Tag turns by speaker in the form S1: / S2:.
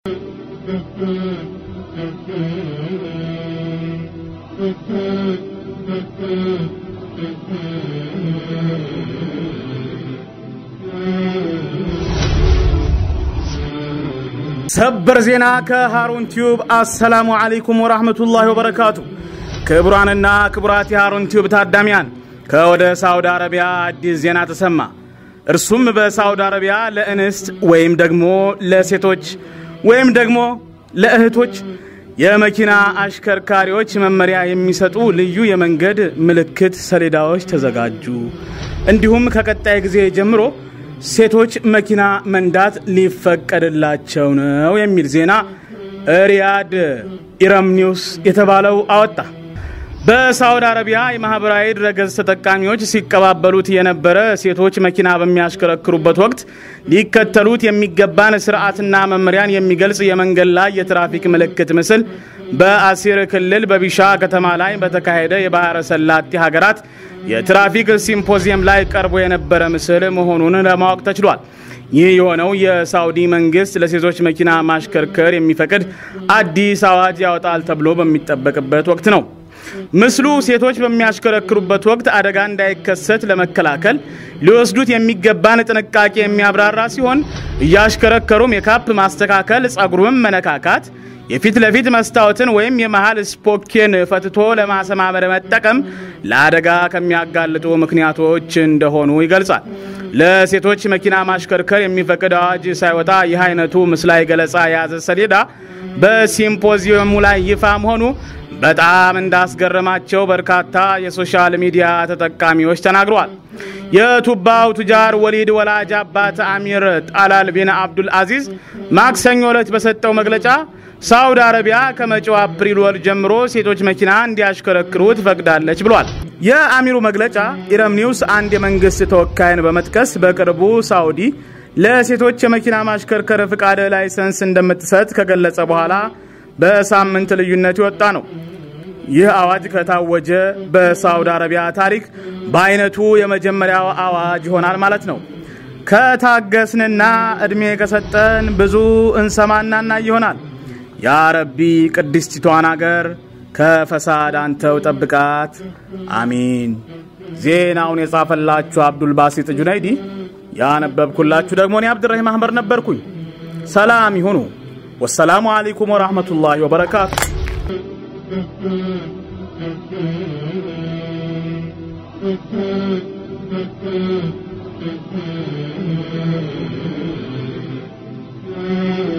S1: ሰበር ዜና ከሃሩን ቲዩብ። አሰላሙ አለይኩም ወራህመቱላሂ ወበረካቱ። ክቡራንና ክቡራት የሃሩን ቲዩብ ታዳሚያን ከወደ ሳውዲ አረቢያ አዲስ ዜና ተሰማ። እርሱም በሳውዲ አረቢያ ለእንስት ወይም ደግሞ ለሴቶች ወይም ደግሞ ለእህቶች የመኪና አሽከርካሪዎች መመሪያ የሚሰጡ ልዩ የመንገድ ምልክት ሰሌዳዎች ተዘጋጁ። እንዲሁም ከቀጣይ ጊዜ ጀምሮ ሴቶች መኪና መንዳት ሊፈቀድላቸው ነው የሚል ዜና ሪያድ ኢረም ኒውስ የተባለው አወጣ። በሳውዲ አረቢያ የማህበራዊ ድረገጽ ተጠቃሚዎች ሲቀባበሉት የነበረ ሴቶች መኪና በሚያሽከረክሩበት ወቅት ሊከተሉት የሚገባን ስርዓትና መመሪያን የሚገልጽ የመንገድ ላይ የትራፊክ ምልክት ምስል በአሲር ክልል በቢሻ ከተማ ላይ በተካሄደ የባህረ ሰላጤ ሀገራት የትራፊክ ሲምፖዚየም ላይ ቀርቦ የነበረ ምስል መሆኑን ለማወቅ ተችሏል። ይህ የሆነው የሳውዲ መንግስት ለሴቶች መኪና ማሽከርከር የሚፈቅድ አዲስ አዋጅ ያወጣል ተብሎ በሚጠበቅበት ወቅት ነው። ምስሉ ሴቶች በሚያሽከረክሩበት ወቅት አደጋ እንዳይከሰት ለመከላከል ሊወስዱት የሚገባን ጥንቃቄ የሚያብራራ ሲሆን እያሽከረከሩ ሜካፕ ማስተካከል፣ ጸጉሩን መነካካት፣ የፊት ለፊት መስታወትን ወይም የመሃል ስፖኬን ፈትቶ ለማሰማመር መጠቀም ለአደጋ ከሚያጋልጡ ምክንያቶች እንደሆኑ ይገልጻል። ለሴቶች መኪና ማሽከርከር የሚፈቅድ አዋጅ ሳይወጣ ይህ አይነቱ ምስላዊ ገለጻ የያዘ ሰሌዳ በሲምፖዚየሙ ላይ ይፋ መሆኑ በጣም እንዳስገረማቸው በርካታ የሶሻል ሚዲያ ተጠቃሚዎች ተናግረዋል። የቱባው ቱጃር ወሊድ ወላጅ አባት አሚር ጣላል ቢን አብዱል አዚዝ ማክሰኞ ዕለት በሰጠው መግለጫ ሳውዲ አረቢያ ከመጪው አፕሪል ወር ጀምሮ ሴቶች መኪና እንዲያሽከረክሩ ትፈቅዳለች ብሏል። የአሚሩ መግለጫ ኢረም ኒውስ አንድ የመንግስት ተወካይን በመጥቀስ በቅርቡ ሳውዲ ለሴቶች የመኪና ማሽከርከር ፍቃድ ላይሰንስ እንደምትሰጥ ከገለጸ በኋላ በሳምንት ልዩነት የወጣ ነው። ይህ አዋጅ ከታወጀ በሳውዲ አረቢያ ታሪክ በአይነቱ የመጀመሪያው አዋጅ ይሆናል ማለት ነው። ከታገስንና እድሜ ከሰጠን ብዙ እንሰማናና ይሆናል። ያ ረቢ ቅድስቲቷን አገር ከፈሳድ አንተው ጠብቃት፣ አሚን። ዜናውን የጻፈላችሁ አብዱል ባሲጥ ጁነይዲ፣ ያነበብኩላችሁ ደግሞ እኔ አብድራሂም አህመድ ነበርኩኝ። ሰላም ይሁኑ። ወሰላሙ አለይኩም ወራህመቱላሂ ወበረካቱ።
S2: Mm-hmm.